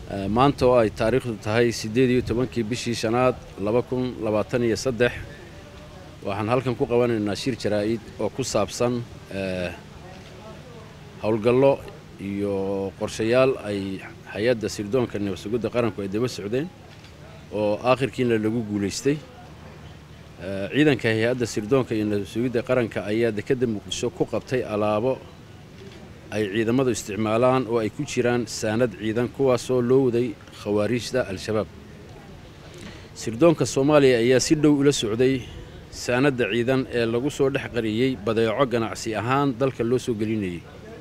maanta oo ay taariikhdu tahay siddeed iyo tobankii bishii shanaad laba kun labaatan iyo saddex waxaan halkan ku qabanaynaa shir jaraa'id oo ku saabsan howlgallo iyo qorshayaal ay hay-adda sirdoonka nabadsugidda qaranku ay daba socdeen oo aakhirkiina lagu guulaystay ciidanka hay-adda sirdoonka iyo nabadsugidda qaranka ayaa dekedda muqdisho ku qabtay alaabo ay ciidamadu isticmaalaan oo ay ku jiraan saanad ciidan kuwaasoo loo waday khawaariijda al-shabaab sirdoonka soomaaliya ayaa si dhow ula socday saanadda ciidan ee lagu soo dhex qariyey badeeco ganacsi ahaan dalka loo soo gelinayay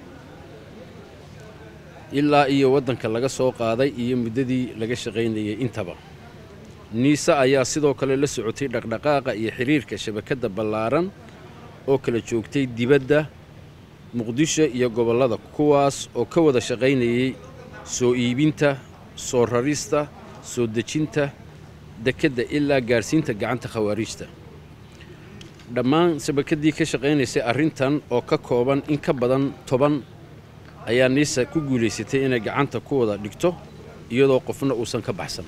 ilaa iyo waddanka laga soo qaaday iyo muddadii laga shaqaynayay intaba niise ayaa sidoo kale la socotay dhaqdhaqaaqa iyo xiriirka shabakadda ballaaran oo kala joogtay dibadda muqdisho iyo gobollada kuwaas oo ka wada shaqaynayay soo iibinta soo rarista soo dejinta dekedda ilaa gaadhsiinta gacanta khawaariijta dhammaan shabakaddii ka shaqaynaysay arrintan oo ka kooban in ka badan toban ayaa niisa ku guulaysatay inay gacanta ku wada dhigto iyadoo qofna uusan ka baxsan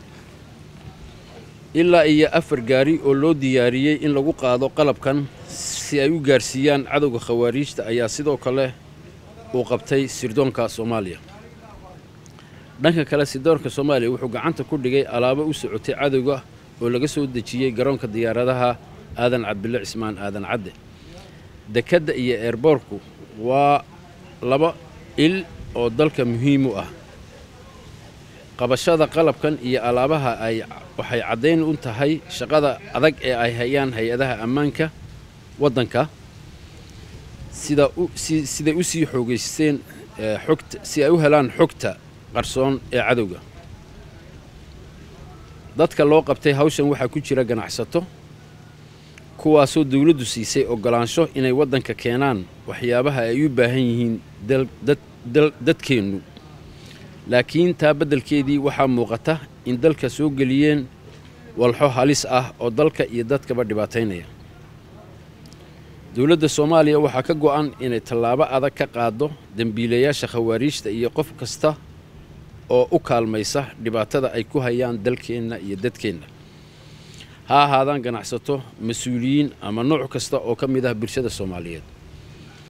ilaa iyo afar gaari oo loo diyaariyey in lagu qaado qalabkan si ay u gaarsiiyaan cadowga khawaariijta ayaa sidoo kale uu qabtay sirdoonka soomaaliya dhanka kale sirdoonka soomaaliya wuxuu gacanta ku dhigay alaabo u socotay cadowga oo laga soo dejiyey garoonka diyaaradaha aadan cabdille cismaan aadan cadde dekedda iyo eerboorku waa laba il oo dalka muhiim u ah qabashada qalabkan iyo alaabaha ay waxay caddayn u tahay shaqada adag ee ay hayaan hay-adaha ammaanka waddanka sida siday u sii xoogaysteen xogta si ay u helaan xogta qarsoon ee cadowga dadka loo qabtay hawshan waxaa ku jira ganacsato kuwaasoo dawladdu siisay oggolaansho inay waddanka keenaan waxyaabaha ay u baahan yihiin dadkeennu laakiin taa beddelkeedii waxaa muuqata in dalka soo geliyeen walxo halis ah oo dalka iyo dadkaba dhibaataynaya dowladda soomaaliya waxaa ka go'an inay tallaabo adag ka qaaddo dembiilayaasha khawaariijta iyo qof kasta oo u kaalmaysa dhibaatada ay ku hayaan dalkeenna iyo dadkeenna ha ahaadaan ganacsato mas-uuliyiin ama nooc kasta oo ka mid ah bulshada soomaaliyeed